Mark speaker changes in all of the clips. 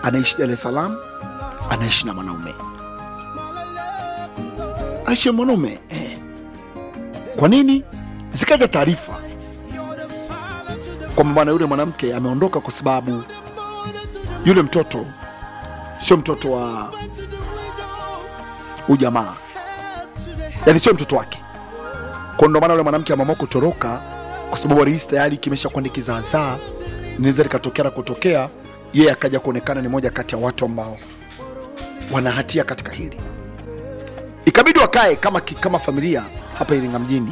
Speaker 1: anaishi Dar es Salaam, anaishi na mwanaume, anaishi na mwanaume eh. Kwa nini? Zikaja taarifa kwamba bwana yule mwanamke ameondoka kwa sababu yule mtoto sio mtoto wa ujamaa, yani sio mtoto wake. Kwa ndo maana yule mwanamke ameamua kutoroka, kwa sababu alihisi tayari kimesha kuwa ni kizaazaa, inaweza likatokea na kutokea, yeye akaja kuonekana ni moja kati ya watu ambao wana hatia katika hili. Ikabidi wakae kama, kama familia hapa Iringa mjini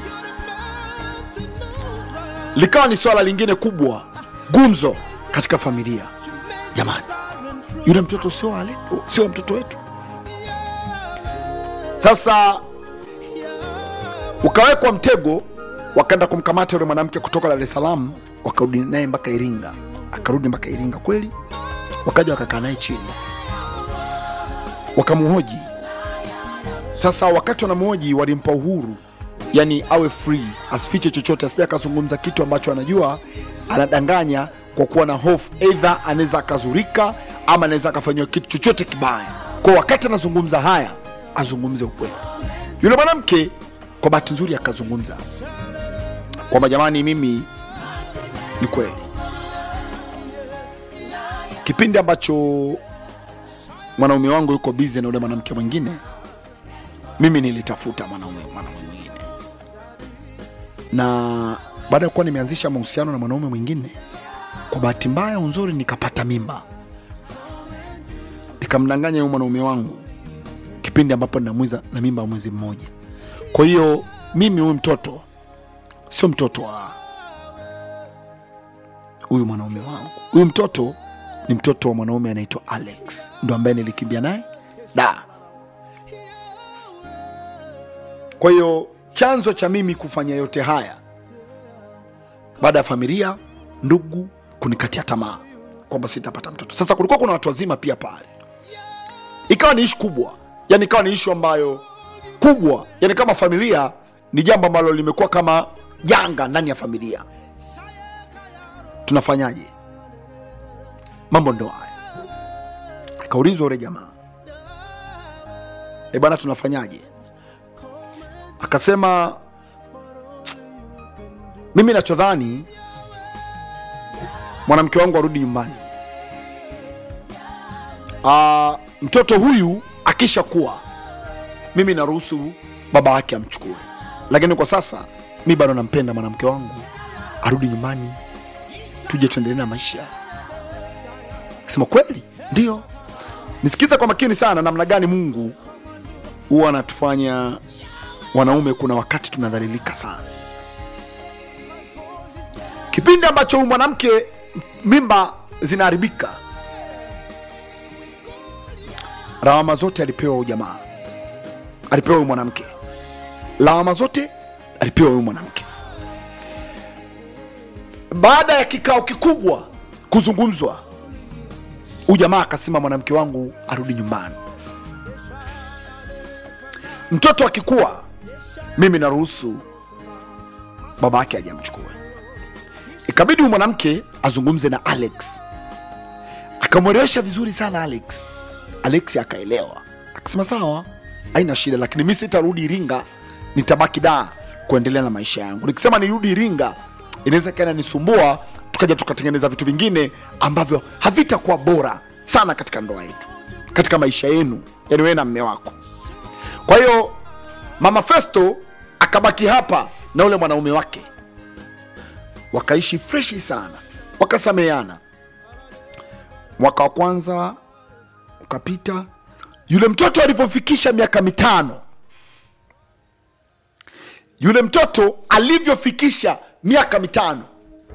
Speaker 1: likawa ni swala lingine kubwa, gumzo katika familia. Jamani, yule mtoto sio ale- sio mtoto wetu. Sasa ukawekwa mtego, wakaenda kumkamata yule mwanamke kutoka Dar es Salaam, wakarudi naye mpaka Iringa, akarudi mpaka Iringa kweli, wakaja wakakaa naye chini, wakamuhoji. Sasa wakati wanamuhoji, walimpa uhuru yani awe free, asifiche chochote, asija akazungumza kitu ambacho anajua anadanganya kwa kuwa na hofu, eidha anaweza akazurika ama anaweza akafanyiwa kitu chochote kibaya. Kwa wakati anazungumza haya, azungumze ukweli. Yule mwanamke kwa bahati nzuri akazungumza kwamba jamani, mimi ni kweli, kipindi ambacho mwanaume wangu yuko bize na yule mwanamke mwingine, mimi nilitafuta mwanaume mwanaume mwingine na baada ya kuwa nimeanzisha mahusiano na mwanaume mwingine, kwa bahati mbaya unzuri, nikapata mimba, nikamdanganya huyo mwanaume wangu kipindi ambapo ninamwiza na mimba ya mwezi mmoja. Kwa hiyo mimi huyu mtoto sio mtoto wa huyu mwanaume wangu. Huyu mtoto ni mtoto wa mwanaume anaitwa Alex, ndo ambaye nilikimbia naye da. Kwa hiyo chanzo cha mimi kufanya yote haya baada ya familia, ndugu kunikatia tamaa kwamba sitapata mtoto. Sasa kulikuwa kuna watu wazima pia pale, ikawa ni ishu kubwa, yani ikawa ni ishu ambayo kubwa, yani kama familia ni jambo ambalo limekuwa kama janga ndani ya familia. Tunafanyaje? Mambo ndo haya. Akaulizwa ule jamaa, e bwana, tunafanyaje? Akasema mimi nachodhani mwanamke wangu arudi nyumbani. Ah, mtoto huyu akisha kuwa mimi naruhusu baba yake amchukue, lakini kwa sasa mi bado nampenda mwanamke wangu, arudi nyumbani, tuje tuendelee na maisha. Sema kweli, ndio. Nisikiza kwa makini sana namna gani Mungu huwa anatufanya wanaume, kuna wakati tunadhalilika sana. Kipindi ambacho huyu mwanamke mimba zinaharibika, lawama zote alipewa huyu jamaa, alipewa huyu mwanamke, lawama zote alipewa huyu mwanamke. Baada ya kikao kikubwa kuzungumzwa, huyu jamaa akasema, mwanamke wangu arudi nyumbani, mtoto akikuwa, mimi naruhusu baba yake ajamchukue. Ikabidi huyu mwanamke azungumze na Alex, akamwelewesha vizuri sana Alex. Alex akaelewa, akasema sawa, haina shida, lakini mi sitarudi Iringa, nitabaki da kuendelea na maisha yangu. Nikisema nirudi Iringa inaweza kana nisumbua, tukaja tukatengeneza vitu vingine ambavyo havitakuwa bora sana katika ndoa yetu, katika maisha yenu, yani wewe na mme wako. Kwa hiyo mama Festo akabaki hapa na ule mwanaume wake wakaishi freshi sana, wakasameana. Mwaka wa kwanza ukapita, yule mtoto alivyofikisha miaka mitano, yule mtoto alivyofikisha miaka mitano,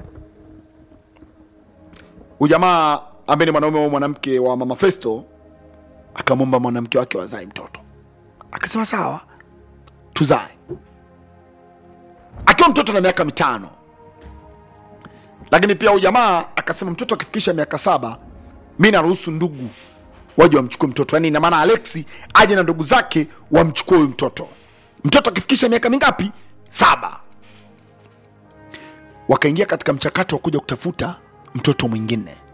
Speaker 1: huyu jamaa ambaye ni mwanaume wa mwanamke wa mama Festo akamwomba mwanamke wake wazae mtoto, akasema sawa, tuzae, akiwa mtoto na miaka mitano lakini pia huyu jamaa akasema mtoto akifikisha miaka saba mi naruhusu ndugu waje wamchukue mtoto, yani ina maana Alexi aje na ndugu zake wamchukue huyu mtoto. Mtoto akifikisha miaka mingapi? Saba. Wakaingia katika mchakato wa kuja kutafuta mtoto mwingine.